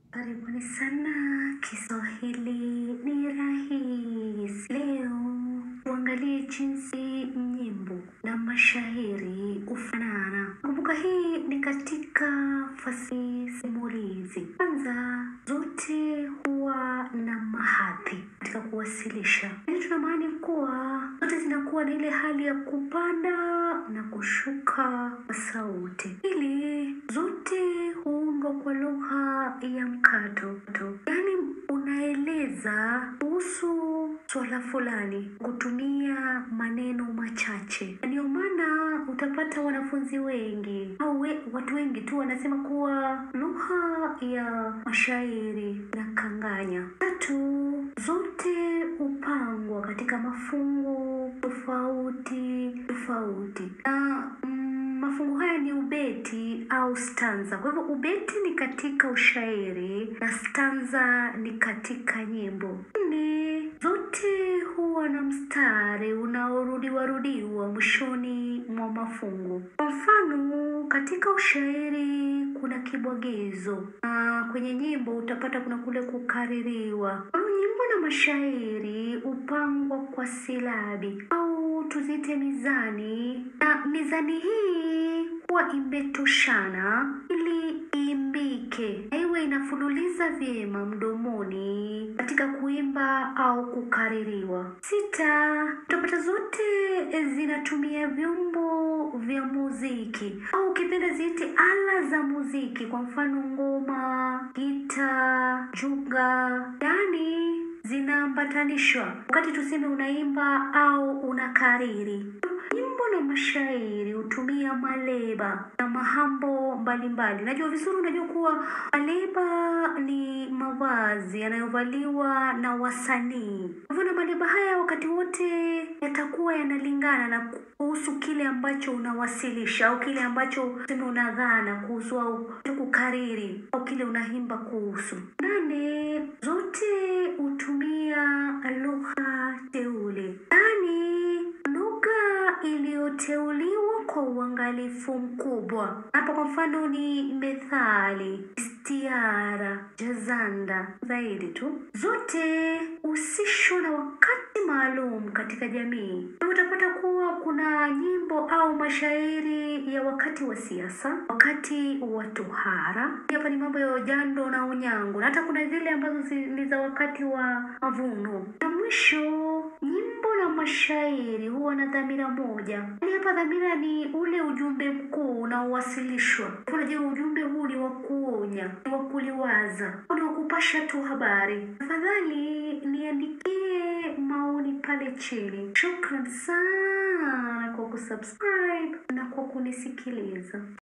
Karibuni sana Kiswahili ni rahisi. Leo tuangalie jinsi nyimbo na mashairi hufanana. Kumbuka hii ni katika fasihi simulizi. Kwanza, zote huwa na mahadhi katika kuwasilisha. Hili tunamaani kuwa zote zinakuwa na ile hali ya kupanda na kushuka kwa sauti. Pili, zote huundwa kwa lugha ya mkato, yaani unaeleza kuhusu swala fulani kutumia maneno machache. Ndio maana utapata wanafunzi wengi au we, watu wengi tu wanasema kuwa lugha ya mashairi na kanganya. Tatu, zote hupangwa katika mafungu tofauti tofauti na mm, mafungu haya ni ubeti au stanza. Kwa hivyo ubeti ni katika ushairi na stanza ni katika nyimbo. Nne, zote huwa na mstari unaorudiwa rudiwa mwishoni mwa mafungu. Kwa mfano, katika ushairi kuna kibwagizo na kwenye nyimbo utapata kuna kule kukaririwa. Kwa hiyo nyimbo na mashairi hupangwa kwa silabi au tuziite mizani, na mizani hii huwa imetoshana ili iimbike na iwe inafululiza vyema mdomoni katika kuimba au kukaririwa. Sita, utapata zote zinatumia vyombo vya muziki au ukipenda ziite ala za muziki, kwa mfano ngoma, gita, juga, yaani zinaambatanishwa wakati tuseme unaimba au unakariri. Nyimbo na mashairi hutumia maleba na mahambo mbalimbali. Najua vizuri, unajua kuwa maleba ni mavazi yanayovaliwa na wasanii. Kwa hivyo na maleba haya wakati wote yatakuwa yanalingana na kuhusu kile ambacho unawasilisha au kile ambacho tuseme unadhana kuhusu au kukariri au kile unaimba kuhusu. Nane, zote hutumia lugha teule, yaani lugha iliyoteuliwa kwa uangalifu mkubwa. Hapa kwa mfano ni methali, istiara, jazanda zaidi tu. Zote husishwa na wakati maalum katika jamii. Na utapata kuwa kuna nyimbo au mashairi ya wakati wa siasa, wakati wa tohara. Hapa ni mambo ya ujando na unyango, na hata kuna zile ambazo zi- ni za wakati wa mavuno. Na mwisho nyimbo na mashairi huwa na dhamira moja. Yaani hapa dhamira ni ule ujumbe mkuu unaowasilishwa. Unajua ujumbe huu ni wa kuonya, ni wa kuliwaza, ni wa kupasha tu habari. Tafadhali niandikie maoni pale chini. Shukran sana kwa kusubscribe na kwa kunisikiliza.